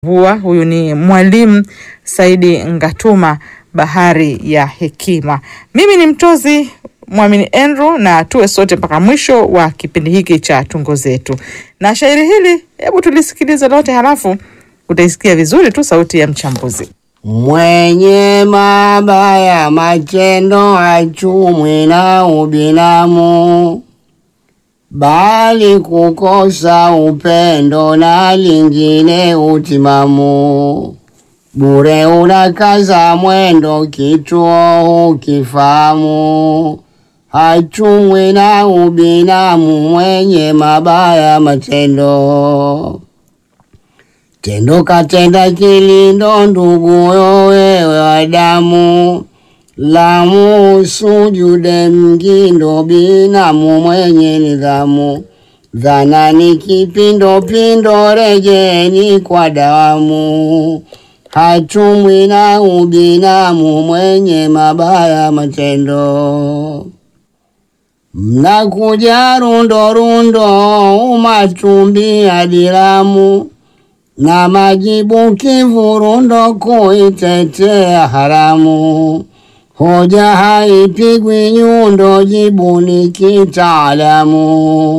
vua. Huyu ni mwalimu Saidi Ngatuma, bahari ya hekima. Mimi ni mtozi Mwamini Andrew, na tuwe sote mpaka mwisho wa kipindi hiki cha tungo zetu. Na shairi hili, hebu tulisikilize lote, halafu utaisikia vizuri tu sauti ya mchambuzi. Mwenye mabaya matendo achumwi na ubinamu, bali kukosa upendo na lingine utimamu. Bure unakaza mwendo, kituo hukifahamu. Hachumwi na ubinamu, mwenye mabaya matendo Tendo katenda kilindo, nduguyo wewe wa damu, lamu sujude mgindo, binamu mwenye nidhamu. Dhana ni kipindopindo, rejeni kwa dawamu. Hachumwi na ubinamu, mwenye mabaya matendo. Mnakuja rundo rundo, umatumbi adilamu na majibu kivurundo, kuitetea haramu. Hoja haipigwi nyundo, jibu ni kitaalamu.